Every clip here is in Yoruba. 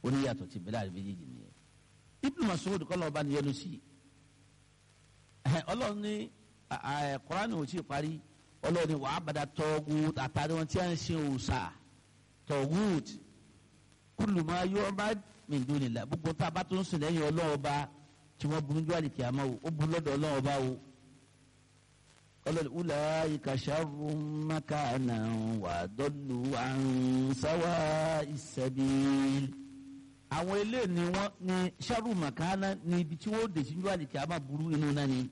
oníyàtọ̀ ti bẹ̀rẹ̀ àrẹ méjèèjì nìyẹn Ibn Mas'ud kọ́ lọ́ọ́ bá ní yẹnu sí ọlọ́run ní Kùránì ò tí ì parí ọlọ́run ní wàá bàdà tọ́gùt àtàrí wọn tí a ń ṣe òòṣà tọ́gùt kullu ma yu'bad min dunillah gbogbo tá a bá tó ń sìn lẹ́yìn ọlọ́run bá tí wọ́n burú jù àlìkè àmọ́ o ó burú lọ́dọ̀ ọlọ́run bá o ọlọ́run ulaika sharrun makanan wa adallu an sawa'is sabil àwọn eléyìí ni wọ́n ní sharru makana ní ibi tí wọ́n dé sí jù àlìkè àmọ́ burú inú náà ni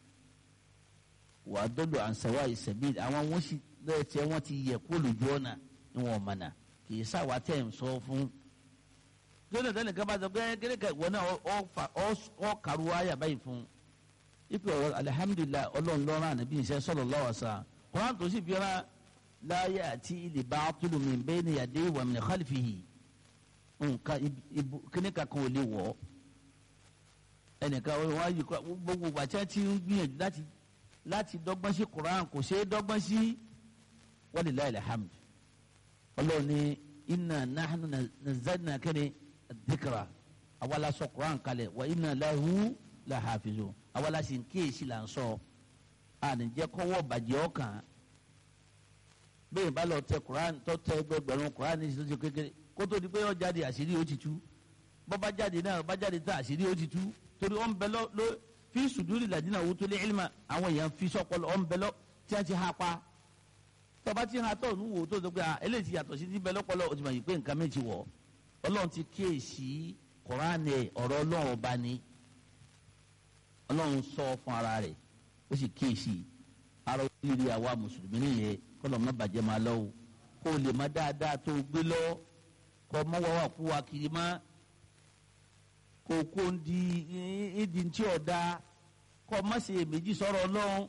wa adallu an sawa'is sabil àwọn wọ́n sì lẹ́ẹ̀tẹ́ wọ́n ti yẹ kó lójú ọ̀nà ni wọ́n mọ̀nà kì í sáwà tẹ̀ ń sọ fún lónìí tẹ́lẹ̀ kan bá sọ pé kékeré kan ìwọ náà ọ kàrú ayà báyìí fún ipe ọ̀rọ̀ alihamudulilayi ọlọ́run lọ́rùn ànábì iṣẹ́ sallallahu alaihi wasallam kọ́ńtà tó sì bíọ́ra láyé àti ilé bá tulu min bayni yadayhi wa min khalfihi nǹkan kíní kankan ò lè wọ̀ ẹnìkan wọn á yí gbogbo àti ti ń gbìyànjú láti láti dọ́gbọ́n sí Quran kò ṣeé dọ́gbọ́n sí walilayi alhamdu ọlọ́run ní inna nahnu nazzalna kẹ́ni dhikra awala sọ Quran kalẹ̀ wa inna lahu la hafizun awala sì ń kíyèsí là ń sọ ànìjẹ́ kọ́wọ́ bàjẹ́ ọkàn bẹ́ẹ̀ bá lọ tẹ Quran tó tẹ ẹgbẹgbẹ̀rún Quran ní ìṣẹ́jú kékeré kó tó di pé ó jáde àṣírí ó ti tú bọ́ bá jáde náà bá jáde tá àṣírí ó ti tú torí ó ń bẹ lọ ló fi sùdúrì ladina wutul ilma àwọn èèyàn fi sọpọlọ ó ń bẹ lọ tí wọ́n ti ha pa tọba tí ha tọ̀ nùwò tó tó pé a eléyìí ti yàtọ̀ sí ti bẹ lọ́pọ̀lọ́ o ti mọ̀ yìí pé nǹkan mi ti wọ̀ ọlọ́run ti kíyèsí kọ́ránì ọ̀rọ̀ ọlọ́run ọba ni ọlọ́run sọ fún ara rẹ̀ ó sì kíyèsí ara oríire àwa mùsùlùmí nìyẹn kọ́lọ̀ má bàjẹ́ máa lọ́wọ́ kó o lè má dáadáa tó o gbé lọ kọ́ mọ́ wá wà kú wa kiri má kó o kó ń di ìdí tí ò da kọ́ má ṣe èméjì sọ̀rọ̀ ọlọ́run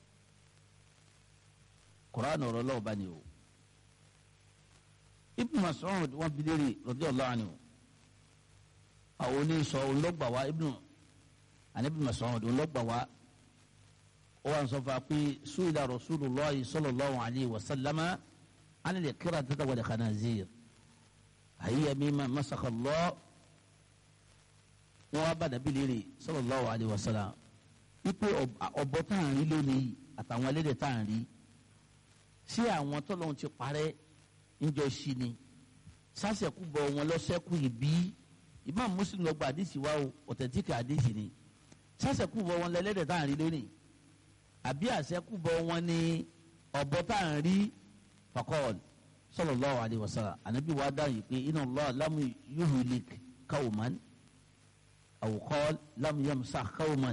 Quran ọ̀rọ̀ lọ́wọ́ bá ní o Ibn Mas'ud wọn bi léèrè radiyallahu anhu àwọn oníṣọ olóògbà wa Ibn àní Ibn Mas'ud olóògbà wa ó wà ń sọ fún wa pé su'ila Rasulullah sallallahu alayhi wa sallama anil qiradati wal khanazir hiya mimma masakha Allah wọn wá bá dàbí léèrè sallallahu alayhi wa sallam wípé ọ̀bọ tá à ń rí lónìí àtàwọn ẹlẹ́dẹ̀ tá à ń rí sí àwọn tọ́lọ́hún ti parẹ́ ńjọ sí ni sásẹ̀kú bọ̀ wọn lọ́sẹ̀kú ìbí Imam Muslim lọ́gbà àdìsí wa o ọ̀tẹ̀tíkì àdìsí ni sásẹ̀kú bọ̀ wọn lẹ́lẹ́dẹ̀ tá à ń rí lónìí àbí àṣẹkú bọ̀ wọn ní ọ̀bọ tá à ń rí fakọ́ọ̀l sallallahu alaihi wasallam ànábì wa dá yìí pé inna Allah lam yuhlik qawman aw qala lam yamsakh qawman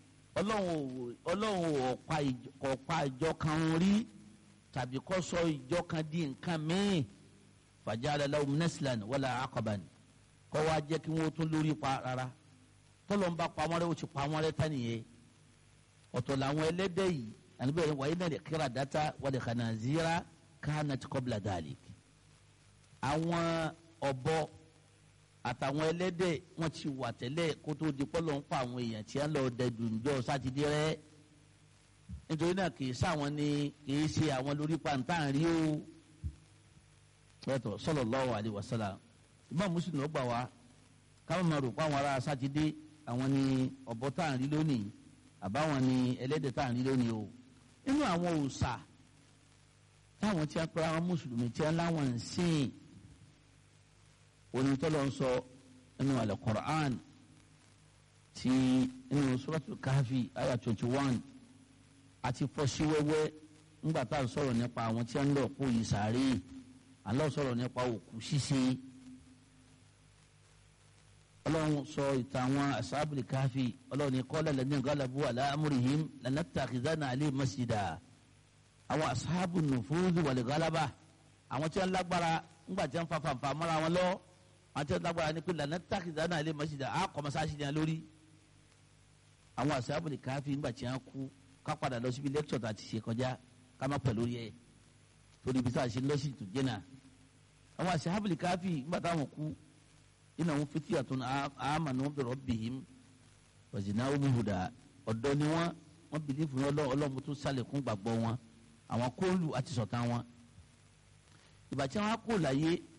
ọlọ́run ọ̀pá ìjọ kan rí tàbí kọ́ sọ ìjọ kan di nǹkan míì fàjálẹ̀ lahum naslan wala aqaban kọ́ wa jẹ́ kí wọ́n tún lórí pa rárá tọ́lọ̀ ń bá pamọ́ rẹ̀ ó ti pamọ́ rẹ̀ tán nìyẹn ọ̀tọ̀ làwọn ẹlẹ́dẹ̀ yìí àníbẹ̀ yẹn wàyí náà lè kíra dátà wal khanazira kanat qabla dhalik àwọn ọ̀bọ àtàwọn ẹlẹ́dẹ̀ wọ́n ti wà tẹ́lẹ̀ kó tó di pọ́lọ́ ń pa àwọn èèyàn tí wọ́n lọ dẹ̀dùn jọ sátidé rẹ̀ nítorí náà kì í sáwọn ni kì í ṣe àwọn lórí pàǹtà rí o pẹ̀tọ̀ sallallahu alaihi wasallam Imam Muslim ló gbà wá káwọn máa rò pé àwọn ará sátidé àwọn ni ọ̀bọ tá à ń rí lónìí àbáwọn ni ẹlẹ́dẹ̀ tá à ń rí lónìí o nínú àwọn òòṣà táwọn tí a pẹ́ àwọn mùsùlùmí tí a láwọn ń sìn onítọ́lọ́ ń sọ nínú al-Qur'an ti nínú Suratul Kahfi ayah twenty one àti fọ́sí wẹ́wẹ́ ńgbà tá à ń sọ̀rọ̀ nípa àwọn tí a ń lọ kó yìí sáré àlọ́ sọ̀rọ̀ nípa òkú ṣíṣe ọlọ́run sọ ìtàn àwọn asábìlì káfí ọlọ́run ní kọ́lá lẹ́ni galabu ala amrihim lanattakhidhana alayhim masjida àwọn asábù nùfúrúdù wal galaba àwọn tí wọ́n lágbára ńgbà tí wọ́n fa fanfa mọ́ra wọn lọ àwọn tí wọ́n lágbára ní pé lanattakhidhana alayhim masjida á kọ́ masáàsì ní lórí àwọn asábìlì káfí ńgbà tí wọ́n kú ká padà lọ síbi lẹ́kítọ̀ tá a ti ṣe kọjá ká má pẹ̀ lórí ẹ̀ torí ibi tá a ṣe lọ́sì tó jẹ́nà àwọn asábìlì káfí ńgbà táwọn kú innahum fityatun amanu bi rabbihim wa zinahum huda ọ̀dọ́ ni wọ́n wọ́n bìlífù ní ọlọ́run tó sálẹ̀kùn gbàgbọ́ wọn àwọn kóòlù àti sọ̀tà wọn ìgbà tí wọ́n á kó láyé